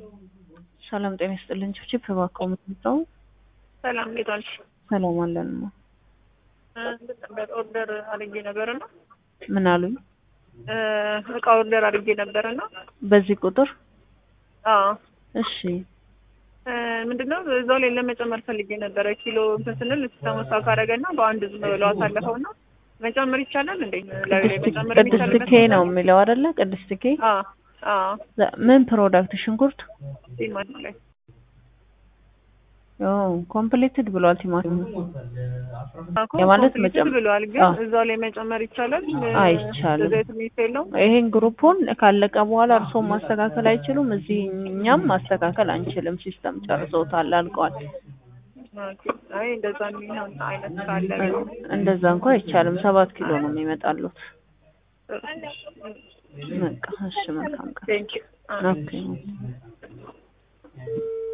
ሰላም ጤና ይስጥልኝ። ችፕ እባክዎ የምትመጣው ሰላም እንዴት ዋልሽ? ሰላም አለንማ። ነበር ኦርደር አድርጌ ነበርና ምን አሉኝ? እቃ ኦርደር አድርጌ ነበርና በዚህ ቁጥር አዎ እሺ ምንድነው እዛው ላይ ለመጨመር ፈልጌ ነበረ። ኪሎ እንትን ስንል ሲስተሙ ስታክ አደረገና በአንድ ዝም ብለው አሳለፈውና መጨመር ይቻላል እንዴ? ላይ ላይ መጨመር ቅድስት የሚቻል ኬ ነው የሚለው አይደለ? ቅድስት ኬ አዎ አዎ ምን ፕሮዳክት ሽንኩርት ቲማቲም ላይ ኮምፕሌትድ ብሏል። ቲማቲም እኮ የማለት ኮምፕሊትድ መጨመር- ብለዋል፣ ግን አዎ። እዛው ላይ መጨመር ይቻላል? አይቻልም። ዘይት ሚስ የለውም? ይሄን ግሩፑን ካለቀ በኋላ እርስዎ ማስተካከል አይችሉም። እዚህ እኛም ማስተካከል አንችልም። ሲስተም ጨርሶታል፣ አልቋል። ኦኬ። አይ እንደዛ የሚሆን አይነት ካለ እንደዛ እንኳ አይቻልም። ሰባት ኪሎ ነው የሚመጣሉት። በቃ እሺ፣ መልካም ቀን። ቴንክ ዩ ኦኬ